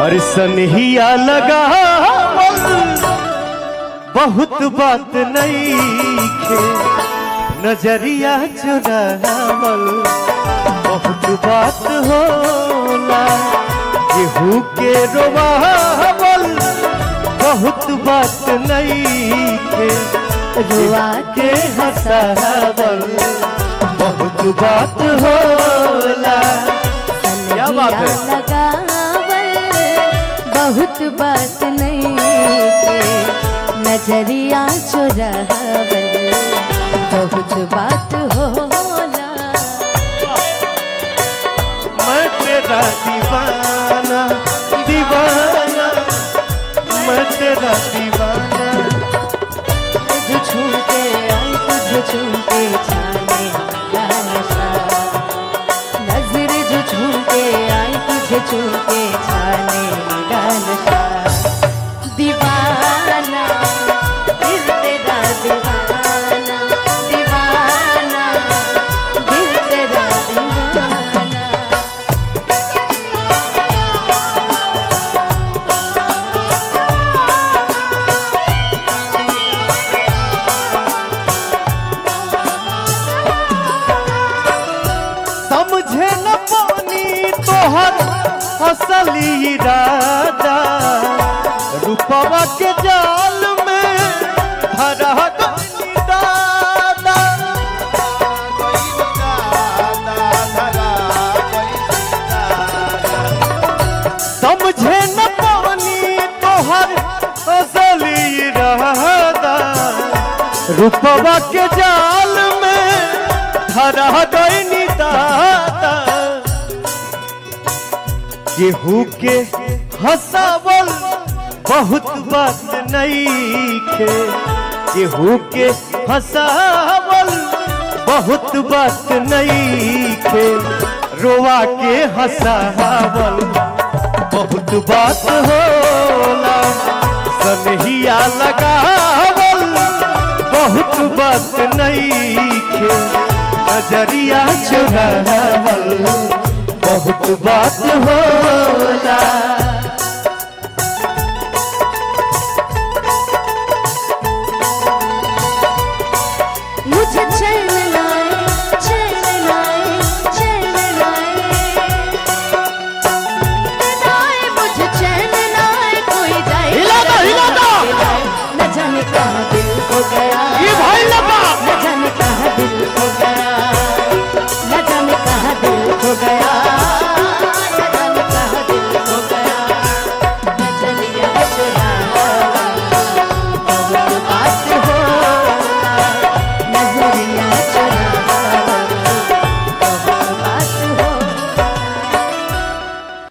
और सनहिया लगावल बहुत बात नहीं खे नजरिया चुरावल बहुत बात होला केहू के रोवावल बहुत बात नहीं खे रुआ के हंसावल बहुत बात होला क्या बात है? सनहिया लगावल बहुत बात नहीं के नजरिया चुरावल बहुत बात होला मैं तेरा दीवाना दीवाना मैं तेरा दीवाना तुझ छू के आई तुझ छू के छाने का नशा नजर जो छू के आई तुझे छू के छाने का नशा दीवाना दिल तेरा दीवाना दीवाना दिल तेरा दीवाना समझे न पानी तोहर असली इरादा रूपवा के जाल में धरा गइली दादा समझे न पानी तोहर असली इरादा रूपवा के जाल में धरा गइनी दादा केहू के हंसावल बहुत बात नहीं खे केहू के हंसावल बहुत बात नहीं खे रोवा के हंसावल बहुत बात होला सनहिया लगावल बहुत बात नहीं खे नजरिया चुरावल बहुत बात होला